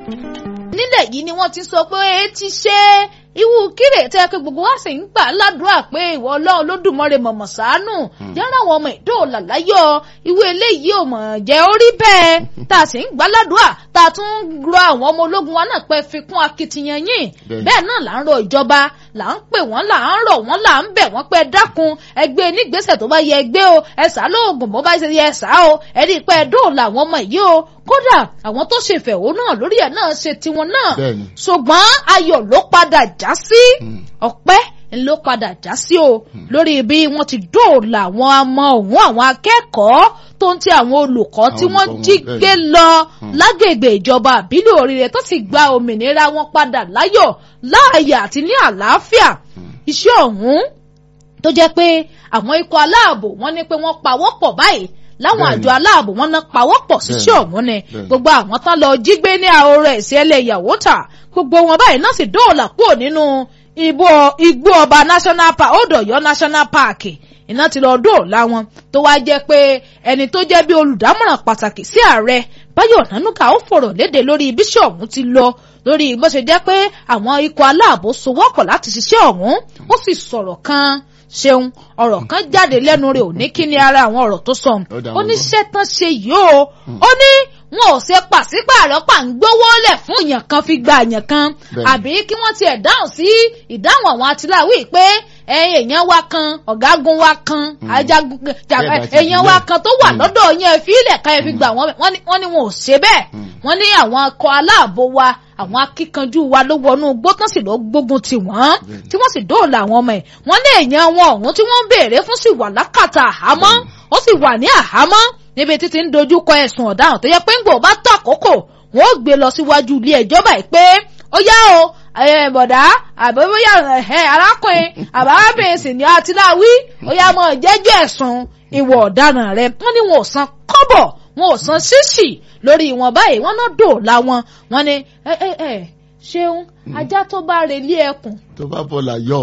nílẹ̀ yìí ni wọ́n ti sọ pé e ti ṣe ìwú kírè tẹ́ pé gbogbo wa sì ń gbà ládùúrà pé ìwọ ọlọ́run lódùmarè mọ̀mọ̀ ṣàánú yàrá àwọn ọmọ ìdóòlà láyọ̀ ìwé eléyìí ò mọ̀ jẹ́ orí bẹ́ẹ̀ tá a sì ń gbà ládùúrà tá a tún rọ àwọn ọmọ ológun wa náà pé fi kún akitiyan yín bẹ́ẹ̀ náà là ń rọ ìjọba là ń pè wọ́n là ń rọ̀ wọ́n là ń bẹ̀ wọ́n pé dákun ẹgbẹ́ nígbésẹ̀ tó bá yẹ ẹgbẹ́ o ẹ̀sà lóògùn bó bá ṣe yẹ ẹ̀sà o ẹ̀rí pé dóòlà àwọn ọmọ yìí o kódà àwọn tó ṣe ìfẹ̀hónú náà lórí ẹ̀ náà ṣe tiwọn náà ṣùgbọ́n ayọ̀ ló padà já sí ọpẹ́ ló padà já sí o lórí bí wọ́n ti dóòlà àwọn ọmọ òun àwọn akẹ́kọ̀ọ́ tó ń ti àwọn olùkọ́ tí wọ́n jí gbé lọ lágbègbè ìjọba àbílẹ̀ oríire tó sì gba òmìnira wọn padà láyọ̀ láàyè àti ní àlàáfíà iṣẹ́ ọ̀hún tó jẹ́ pé àwọn ikọ̀ aláàbò wọ́n ní pé wọ́n pawọ́pọ̀ báyìí láwọn àjọ aláàbò wọn náà pawọ́pọ̀ síṣẹ́ ọ̀hún ni gbogbo àwọn tán lọ jí gbé ní àhóró ẹ̀sìn ẹlẹ́yàwó tà gbogbo wọn báyìí náà sì dóòlà kúrò nínú igbó ọba national park Odòyọ national park iná ti lọ dóòlà wọn tó wá jẹ́ pé ẹni tó jẹ́ bí olùdámọ̀ràn pàtàkì sí ààrẹ Báyọ̀ Ọ̀nànúgà ó fọ̀rọ̀ léde lórí bíṣọ̀ ọ̀hún ti lọ lórí bó ṣe jẹ́ pé àwọn ikọ̀ aláàbò sowọ́pọ̀ láti ṣiṣẹ́ ọ̀hún ó sì sọ̀rọ̀ kan ṣeun ọ̀rọ̀ kan jáde lẹ́nu rẹ̀ ò ní kí ni ara àwọn ọ̀rọ̀ tó sọ ó ní ṣẹ́tàn ṣe yìí o ó ní wọn ò ṣe pàṣípààrọ̀ pà ń gbówó lẹ̀ fún èèyàn kan fi gba èèyàn kan àbí kí wọ́n tiẹ̀ dáhùn sí ìdáhùn àwọn atiláwí pé èèyàn wa kan ọ̀gágun wa kan ajagun èèyàn wa kan tó wà lọ́dọ̀ yẹn fi ilẹ̀ ká ẹ fi gbà wọ́n ní wọn ò ṣe bẹ́ẹ̀ wọ́n ní àwọn akọ aláàbò wa àwọn akíkanjú wa ló wọnú igbó tán sì lọ gbógun tì wọ́n tí wọ́n sì dóòlà àwọn ọmọ ẹ̀ wọ́n ní èèyàn wọn ọ̀hún tí wọ́n ń béèrè fún sì wà lákàtà àhámọ́ ó sì wà ní àhámọ́ níbi títí ń dojú kọ ẹ̀sùn ọ̀daràn tó yẹ pé ń gbò bá tó àkókò wọ́n ó gbé lọ síwájú ilé ẹjọ́ báyìí pé ó yá o bọ̀dá àbẹ̀wòyà arákùnrin àbábìnrin sì ní àtìláwí ó yá mọ́ jẹ́jọ́ ẹ̀sùn ìwà ọ̀daràn rẹ̀ wọ́n ní wọn ò san kọ́bọ̀ wọn ò san ṣíṣì lórí wọn báyìí wọ́n náà dòòlà wọn wọ́n ní ẹ ẹ ẹ ṣeun ajá tó bá relé ẹkùn. tó bá bọ́lá yọ.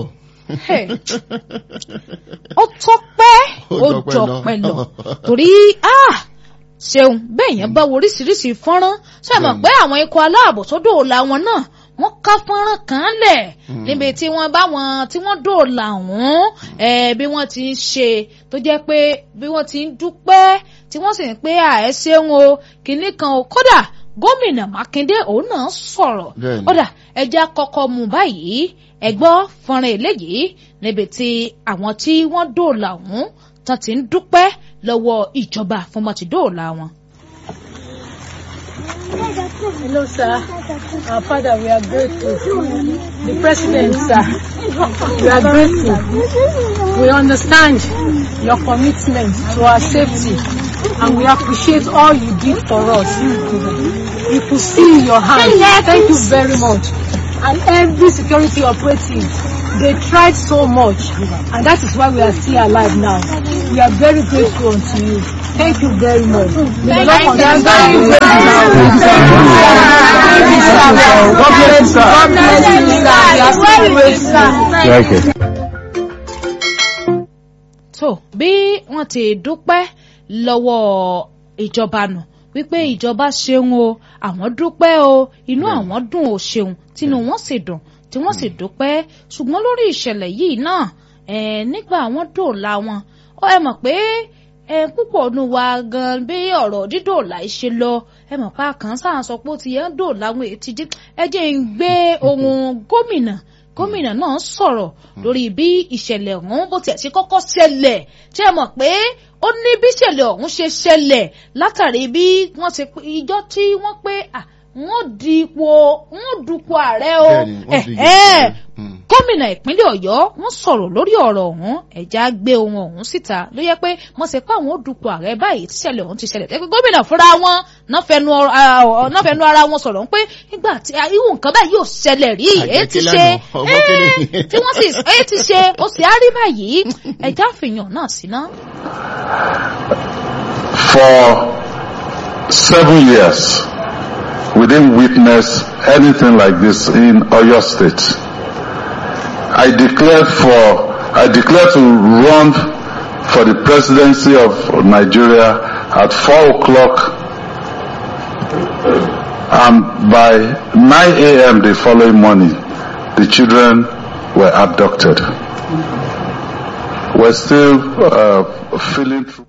ó tó pẹ́ ó jọ pẹ́ lọ torí ṣeun bẹ́ẹ̀ yẹn bá wo oríṣiríṣi fọ́nrán ṣe mọ̀ pé àwọn ikọ̀ aláàbò tó dòòlà wọn náà wọ́n ká fọ́nrán kan lẹ̀ níbi tí wọ́n bá wọn tí wọ́n dòòlà wọn bí wọ́n ti ń ṣe tó jẹ́ pé bí wọ́n ti ń dúpẹ́ tí wọ́n sì ń pé àẹ ṣeun o kìnnì kan o kódà gómìnà Mákindé òun náà sọ̀rọ̀ kódà ẹja kọ́kọ́ mú báyìí ẹ gbọ́ fọ́nrán eléyìí níbi tí àwọn tí wọ́n dòòlà wọn tán ti ń dúpẹ́ lọ́wọ́ ìjọba fún wọn ti dóòlà wọn. Hello, sir. Our father, we are grateful. The president, sir, we are grateful. We understand your commitment to our safety and we appreciate all you did for us. You could see your hand. Thank you very much. And every security operative, they tried so much and that is why we are still alive now. We are very grateful unto you. Thank you very much. May the Lord continue to be with you. God bless you, sir. God bless you, sir. We are still grateful. tó bí wọ́n ti dúpẹ́ lọ́wọ́ ìjọba nù wípé ìjọba ṣeun o àwọn dúpẹ́ o inú àwọn dùn ó ṣeun tínú wọn sì dùn tí wọ́n sì dúpẹ́ ṣùgbọ́n lórí ìṣẹ̀lẹ̀ yìí náà nígbà àwọn dòòlà wọn ó ẹ mọ̀ pé púpọ̀ nù wa gan bí ọ̀rọ̀ dídòòlà ṣe lọ ẹ mọ̀ pa kàn sáà sọ pé ó ti yẹ ń dòòlà àwọn èyí ti jí ẹ jẹ́ ń gbé ohun gómìnà gómìnà náà sọ̀rọ̀ lórí bí ìṣẹ̀lẹ̀ ọ̀hún bó tiẹ̀ ṣe kọ́kọ́ ṣẹlẹ̀ ṣé ẹ mọ̀ pé ó ní bí ìṣẹ̀lẹ̀ ọ̀hún ṣe ṣẹlẹ̀ látàrí bí wọ́n ṣe ìjọ tí wọ́n pé wọ́n di ipò wọ́n dupò ààrẹ o gómìnà ìpínlẹ̀ ọ̀yọ́ wọ́n sọ̀rọ̀ lórí ọ̀rọ̀ ọ̀hún ẹ̀já gbé ohun ọ̀hún síta ló yẹ pé wọ́n ṣe pé àwọn ò dupò ààrẹ báyìí tíṣẹ̀lẹ̀ ọ̀hún ti ṣẹlẹ̀ tẹ́pẹ́ gómìnà fúnra wọn náà fẹnu ara wọn sọ̀rọ̀ pé nígbà tí irú nǹkan báyìí yóò ṣẹlẹ̀ rí èyí ti ṣe tí wọ́n sì èyí ti ṣe ó sì á rí báyìí ẹ̀já fìyàn náà síná. For seven years, we didn't witness anything like this in Oyo State. I declared for, I declared to run for the presidency of Nigeria at four o'clock And by 9 a.m. the following morning, the children were abducted. We're still uh, feeling through.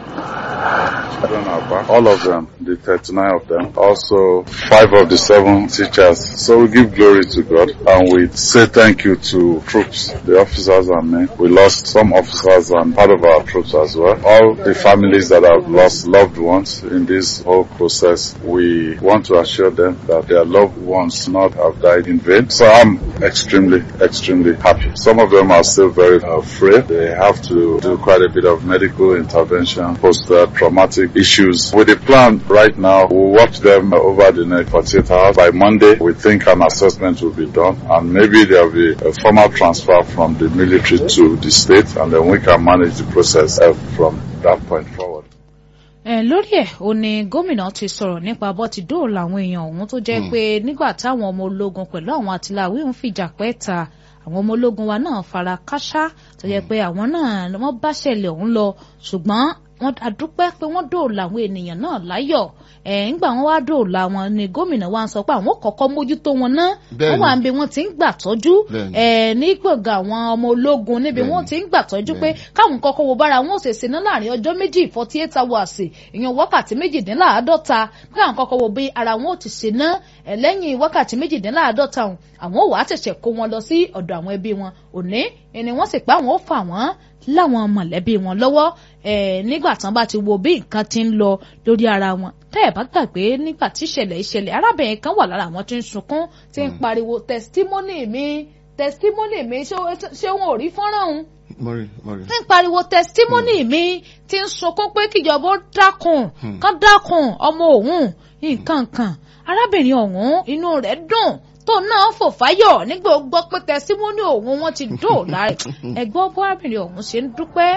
All of them, the 39 of them, also five of the seven teachers. So we give glory to God and we say thank you to troops, the officers and men. We lost some officers and part of our troops as well. All the families that have lost loved ones in this whole process, we want to assure them that their loved ones not have died in vain. So I'm extremely, extremely happy. Some of them are still very afraid. They have to do quite a bit of medical intervention, post-traumatic issues. With the plan right now, we'll watch them over the next 48 hours. By Monday, we think an assessment will be done and maybe there will be a formal transfer from the military to the state and then we can manage the process uh, from that point forward. ẹ lórí ẹ ò ní gómìnà ti sọ̀rọ̀ nípa bó ti dóòlà àwọn èèyàn ọ̀hún tó jẹ́ pé nígbà táwọn ọmọ ológun pẹ̀lú àwọn àtìláwí ń fìjà pẹ́ ta àwọn ọmọ ológun wa náà fara káṣá tó jẹ́ pé àwọn náà wọ́n bá ṣẹlẹ̀ ọ̀hún lọ ṣùgbọ́n wọ́n adúpẹ́ pé wọ́n dóòlà àwọn ènìyàn náà láyọ̀ ẹ̀ ńgbà wọn wá dóòlà wọn ni gómìnà wa ń sọ pé àwọn kọ́kọ́ mójútó wọn ná wọ́n wà níbi wọ́n ti ń gbà tọ́jú ẹ̀ ní gbọ̀ngàn àwọn ọmọ ológun níbi wọ́n ti ń gbà tọ́jú pé káwọn kọ́kọ́ wo bára wọn ò ṣèṣe ná láàrin ọjọ́ méjì forty eight hours ìyẹn wákàtí méjìdínláàádọ́ta pé àwọn kọ́kọ́ wo bí ara wọn ò ti ṣe ná ẹ̀ lẹ́yìn wákàtí méjìdínláàádọ́ta àwọn ò wá ṣẹ̀ṣẹ̀ kó wọn lọ sí ọ̀dọ̀ àwọn ẹbí wọn òní ni wọ́n sì pé àwọn ò fà wọ́n láwọn mọ̀lẹ́bí wọn lọ́wọ́ nígbà tán bá ti wo bí nǹkan ti ń lọ lórí ara wọn tẹ́ ẹ̀ bá gbàgbé nígbà tí ìṣẹ̀lẹ̀ ìṣẹ̀lẹ̀ arábìnrin kan wà lára àwọn tí ń sunkún tí ń pariwo testimony mi testimony mi ṣé wọn ò rí fọ́nrán òun tí ń pariwo testimony mi tí ń sunkún pé kíjọba ó dákun kán dákun ọmọ òun nǹkan kan arábìnrin ọ̀hún inú rẹ̀ dùn tó náà fò fáyọ̀ nígbà ó gbọ́ pé tẹsímọ́nì òun wọn ti dóòlà rẹ̀ ẹ̀gbọ́n bó arábìnrin ọ̀hún ṣe ń dúpẹ́.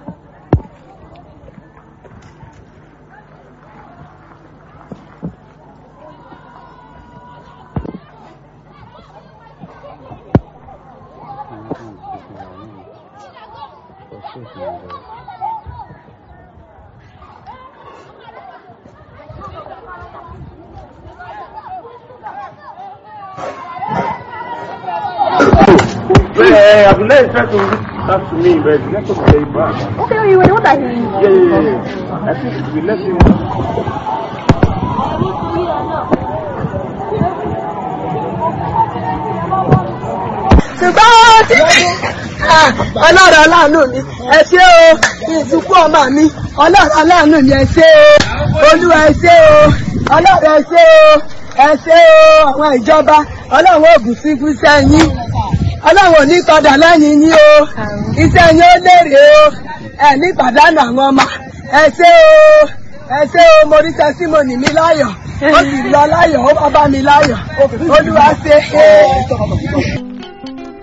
Yeah, I've let try to reach out to me, but let us play back. Okay, you were what I hear. Yeah, yeah, yeah. I think we let him. ṣùgbọ́n tí ọlọ́run aláàánú mi ẹ ṣé o ìsìnkú ọmọ mi ọlọ́run aláàánú mi ẹ ṣé o olúwa ẹ ṣé o ọlọ́run ẹ ṣé o ẹ ṣé o àwọn ìjọba ọlọ́run ògùn sí fún sẹ́yìn ọlọ́run ò ní kọdà lẹ́yìn yín o iṣẹ́ yín ó lérè o ẹ ní pàdánù àwọn ọmọ ẹ ṣé o ẹ ṣé o mo rí tẹsímọ́nì mi láyọ̀ ó sì lọ láyọ̀ ó bá bá mi láyọ̀ olúwa ṣe é.